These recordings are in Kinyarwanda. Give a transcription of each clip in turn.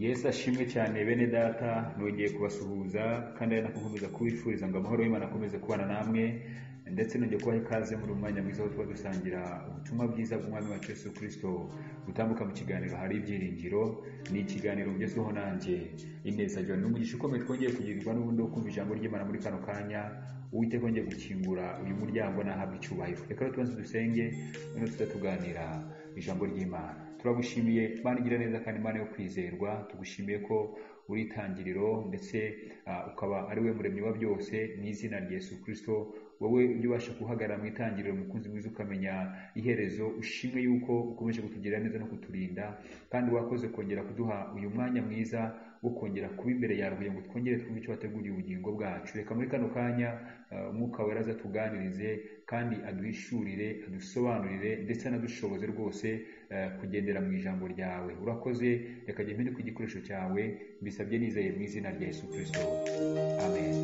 Yesu ashimwe cyane bene data nongeye kubasuhuza kandi ari nako nkomeza kubifuriza ngo amahoro y'Imana akomeze kubana namwe ndetse nongeye kubaha ikaze muri uyu mwanya mwiza wo tuba dusangira ubutumwa bwiza bw'umwami wacu Yesu Kristo gutambuka mu kiganiro hari ibyiringiro ni ikiganiro ugezweho nanjye ineza John n'umugisha ukomeye twongeye kugirirwa n'ubundi wo kumva ijambo ry'Imana muri kano kanya uwiteka wongeye gukingura uyu muryango nahabwa icyubahiro reka rero tubanze dusenge noneho tuzatuganira ijambo ry'Imana turagushimiye Imana igira neza kandi Imana yo kwizerwa tugushimiye ko uri itangiriro ndetse ukaba ari we muremyi wa byose mu izina rya Yesu Kristo wowe ujya ubasha guhagarara mu itangiriro mukunzi mwiza ukamenya iherezo ushimwe yuko ukomeje kutugira neza no kuturinda kandi wakoze kongera kuduha uyu mwanya mwiza wo kongera kuba imbere yawe kugira ngo twongere twumve icyo wateguriye ubugingo bwacu reka muri kano kanya umwuka wera azatuganirize kandi aduhishurire adusobanurire ndetse anadushoboze rwose kugendera mu ijambo ryawe urakoze reka jya mpinduka igikoresho cyawe mbisabye nizeye mu izina rya Yesu Kristo amen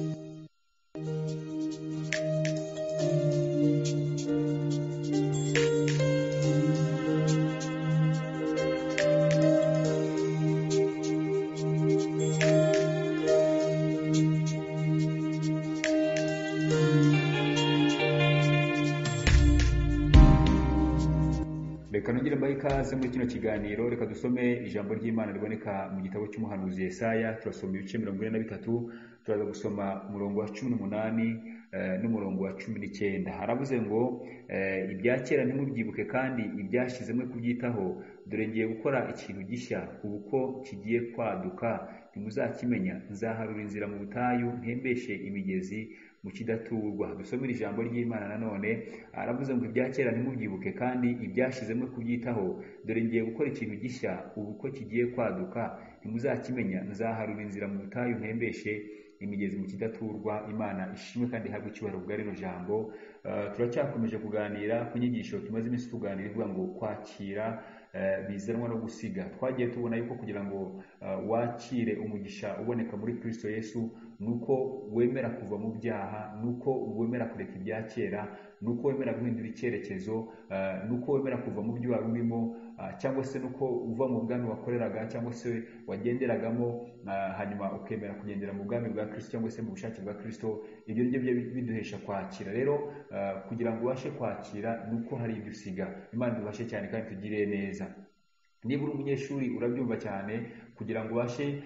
reka nongere mbahe ikaze muri kino kiganiro reka dusome ijambo ry'imana riboneka mu gitabo cy'umuhanuzi Yesaya turasoma ibice mirongo ine na bitatu turaza gusoma umurongo wa cumi n'umunani eh, n'umurongo wa cumi n'icyenda haravuze ngo eh, ibya kera ntimubyibuke kandi ibyashize mwe kubyitaho dore ngiye gukora ikintu gishya ubu ko kigiye kwaduka ntimuzakimenya nzaharura inzira mu butayu ntembeshe imigezi mu kidaturwa dusomere ijambo ry'imana nanone aravuze ngo ibya kera ntimubyibuke kandi ibyashizemo kubyitaho dore ngiye gukora ikintu gishya ubu ko kigiye kwaduka ntimuzakimenya nzaharura inzira mu butayu ntembeshe imigezi mu kidaturwa imana ishimwe kandi ihabwe icyubahiro bwa rino jambo turacyakomeje kuganira ku nyigisho tumaze iminsi tuganira ivuga ngo kwakira bizanwa no gusiga twagiye tubona yuko kugira ngo wakire umugisha uboneka muri kirisito yesu ni uko wemera kuva mu byaha ni uko wemera kureka ibya kera ni uko wemera guhindura icyerekezo ni uko wemera kuva mu byo wari urimo cyangwa se nuko uva mu bwami wakoreraga cyangwa se wagenderagamo hanyuma ukemera kugendera mu bwami bwa kirisito cyangwa se mu bushake bwa kirisito ibyo ngibyo biduhesha kwakira rero kugira ngo ubashe kwakira ni uko hari ibyo usiga imana ibashe cyane kandi tugire neza niba uri umunyeshuri urabyumva cyane kugira ngo ubashe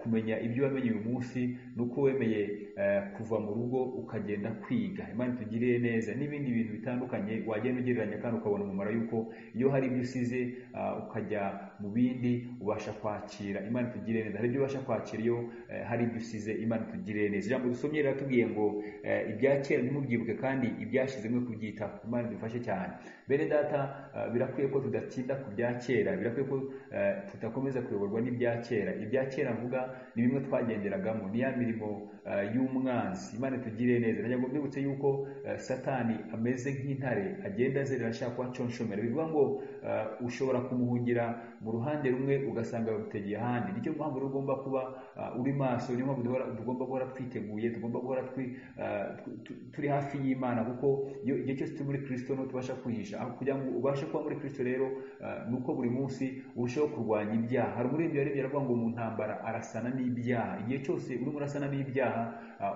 kumenya ibyo wamenye uyu munsi ni uko wemeye kuva mu rugo ukagenda kwiga imana tugiriye neza n'ibindi bintu bitandukanye wagenda ugereranya kandi ukabona umumaro yuko iyo hari ibyo usize ukajya mu bindi ubasha kwakira imana tugiriye neza hari ibyo ubasha kwakira iyo hari ibyo usize imana tugiriye neza ijambo dusomye riratubwiye ngo ibya kera ntimubyibuke kandi ibyashyizemo kubyitaho imana dufashe cyane bene data birakwiye ko tudatinda ku bya kera birakwiye ko tudakomeza kuyoborwa n'ibya kera ibya kera mvuga ni bimwe twagenderagamo ni ya mirimo y'umwanzi imana tugire neza ngo mbibutse yuko satani ameze nk'intare agenda azerera ashaka kuhaconshomera bivuga ngo ushobora kumuhungira mu ruhande rumwe ugasanga bagutegeye ahandi nicyo mpamvu rero ugomba kuba uri maso niyo mpamvu tugomba guhora twiteguye tugomba guhora turi hafi y'imana kuko igihe cyose turi muri kirisito niho tubasha kwihisha kugira ngo ubashe kuba muri kirisito rero ni uko buri munsi urushaho kurwanya ibyaha hari umuririmbyi wari aravuga ngo mu ntambara arasana n'ibyaha igihe cyose urimo urasana n'ibyaha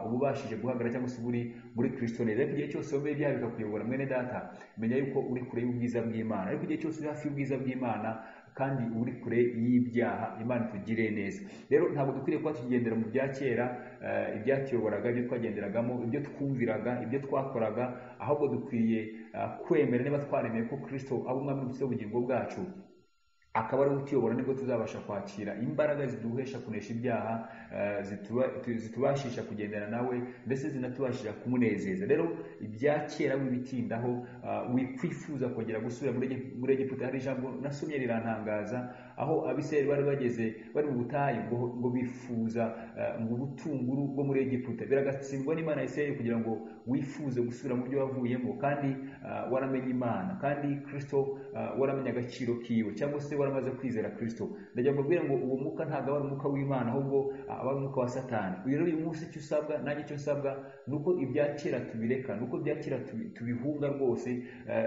uba ubashije guhagarara cyangwa se uri muri kirisito neza ariko igihe cyose wemeye ibyaha bikakuyobora mwene data menya yuko uri kure y'ubwiza bw'imana ariko igihe cyose uri hafi y'ubwiza bw'imana kandi uri kure y'ibyaha imana tugire neza rero ntabwo dukwiriye kuba tukigendera mu bya kera ibyatuyoboraga ibyo twagenderagamo ibyo twumviraga ibyo twakoraga ahubwo dukwiriye kwemera niba twaremeye ko kirisito ari umwami w'ubugingo bwacu akaba ari utuyobora nibwo tuzabasha kwakira imbaraga ziduhesha kunesha ibyaha zitubashisha kugendana nawe ndetse zinatubashisha kumunezeza rero ibya kera wibitindaho wikwifuza kongera gusubira muri egiputa hari ijambo nasomye rirantangaza aho abisirayeli bari bageze bari mu butayu ngo bifuza mu butunguru bwo muri egiputa biragatsindwa n'imana ya isirayeli kugira ngo wifuze gusubira mu byo wavuyemo kandi waramenye imana kandi kirisito waramenye agaciro kiwe cyangwa se waramaze kwizera kirisito ndajya mbabwira ngo uwo mwuka ntabwo ari umwuka w'imana ahubwo aba ari umwuka wa satani uyu rero uyu munsi icyo usabwa nanjye icyo usabwa ni uko ibya kera tubireka ni uko ibya kera tubihunga rwose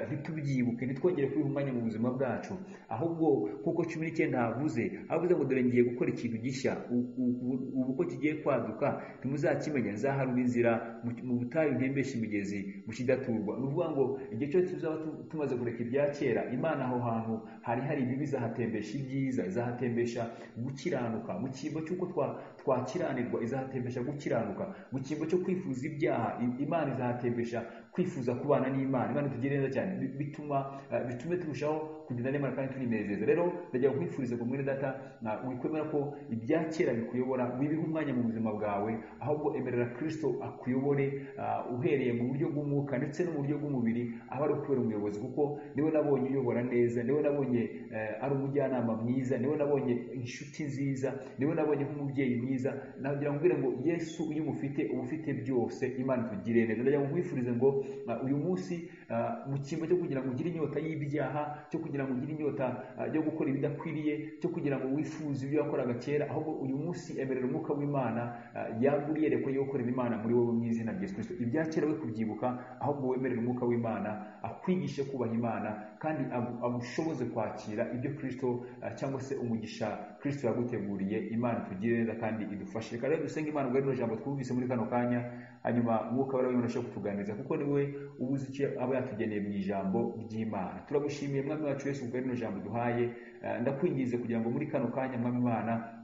ntitubyibuke ntitwongere kubiha umwanya mu buzima bwacu ahubwo kuko cumi icyenda havuze avuze ngo dore ngiye gukora ikintu gishya u- u- ubu ko kigiye kwaduka ntimuzakimenya nzaharura inzira mu- mu butayu ntembeshe imigezi mu kidaturwa ni ukuvuga ngo igihe cyose tuzaba tu- tumaze kureka ibya kera imana aho hantu hari hari ibibi izahatembesha ibyiza izahatembesha gukiranuka mu cyimbo cy'uko twa- twakiranirwa izahatembesha gukiranuka mu cyimbo cyo kwifuza ibyaha i- imana izahatembesha kwifuza kubana n'imana imana itugirire neza cyane Bi- bituma eh, bitume turushaho kugenda n'imana kandi turinezeza rero ndajya kwifuriza ngo mwene data na wikwemera ko ibya kera bikuyobora wibihe umwanya mu buzima bwawe ahubwo emerera kristo akuyobore ah, uhereye mu buryo bw'umwuka ndetse no mu buryo bw'umubiri aho ari ukubera umuyobozi kuko niwe nabonye uyobora neza niwe nabonye eh, ari umujyanama mwiza niwe nabonye inshuti nziza niwe nabonye nk'umubyeyi mwiza nagira ngo mbwire ngo yesu iyo umufite uba ufite byose imana itugirire neza ndagira ngo nkwifurize ngo ah, uyu munsi ah, mu cyimbo cyo kugira ngo ugire inyota y'ibyaha cyo kugira ngo ugire inyota ah, yo gukora ibidakwiriye cyo kugira ngo wifuze ibyo wakoraga kera ahubwo uyu munsi emerera umwuka w'imana ah, yaguriye reko yo gukorera imana muri wowe mu izina rya yesu kristo ibya kera we kubyibuka ahubwo wemerera umwuka w'imana akwigishe kubaha imana kandi agu- agushoboze kwakira ibyo kristo ah, cyangwa se umugisha kristo yaguteguriye imana itugire neza kandi idufashe reka rero dusenge imana ubwo rino jambo twumvise muri kano kanya hanyuma umwuka wera w'imana ashobora kutuganiriza kuko ni we uba uzi icyo aba yatugeneye mu ijambo ry'imana turagushimiye mwami wacu yesu kubwa rino jambo duhaye ndakwinginze kugira ngo muri kano kanya mwami imana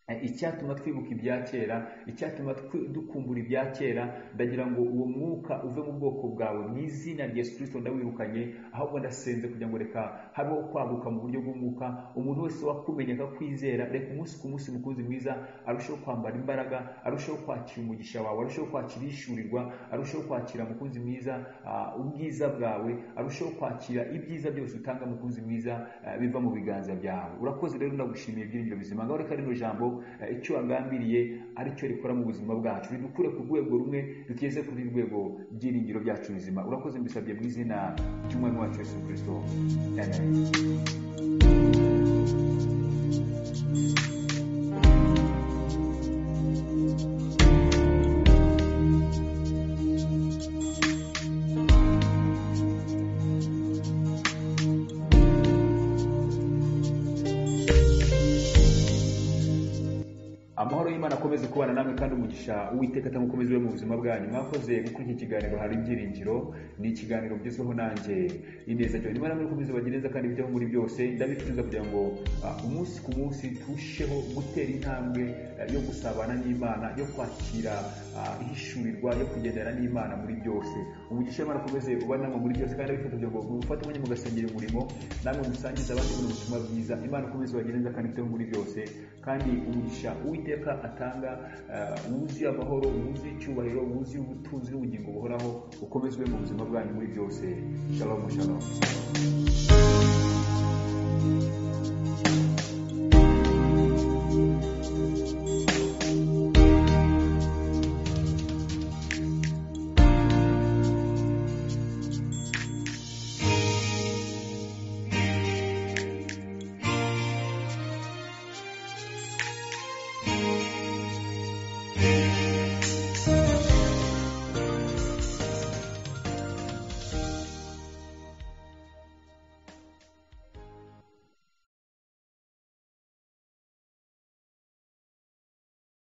Eh, icyatuma twibuka ibya kera icyatuma twi- dukumbura ibya kera ndagira ngo uwo mwuka uve mu bwoko bwawe mu izina rya yesu kirisito ndawirukanye ahubwo ndasenze kugira ngo reka habeho kwaguka mu buryo bw'umwuka umuntu wese wakumenya akakwizera reka umunsi ku munsi mukunzi mwiza arusheho kwambara imbaraga arusheho kwakira umugisha wawe arusheho kwakira ishyurirwa arusheho kwakira mukunzi mwiza ah, ubwiza bwawe arusheho kwakira ibyiza byose utanga mukunzi mwiza ah, biva mu biganza byawe urakoze rero ndagushimiye byiringiro bizima ngaho reka rino jambo eh, icyo wagambiriye aricyo rikora mu buzima bwacu ridukure ku rwego rumwe rutugeze ku rundi rwego byiringiro byacu bizima urakoze mbisabye mu izina ry'umwami wacu yesu kirisito amen amahoro y'imana akomeze kubana namwe kandi umugisha uwiteka atamukomeze iwe mu buzima bwanyu mwakoze gukora iki kiganiro hari ibyiringiro ni ikiganiro bigezweho nanjye ineza jya nimara mukomeze bagire neza kandi bijyaho muri byose ndabifuriza kugira ngo ah, umunsi ku munsi turusheho gutera intambwe eh, yo gusabana n'imana yo kwakira ah, ihishurirwa yo kugendana n'imana muri byose umugisha w'imana akomeze uba namwe muri byose kandi abifata kugira ngo mufate umwanya mugasengera umurimo namwe musangize abandi buno butumwa bwiza imana ikomeze bagire neza kandi bijyaho muri byose kandi umugisha uwiteka atanga eh, wuzuye amahoro wuzuye icyubahiro wuzuye ubutunzi n'ubugingo buhoraho ukomezwe mu buzima bwanyu muri byose shalom shalom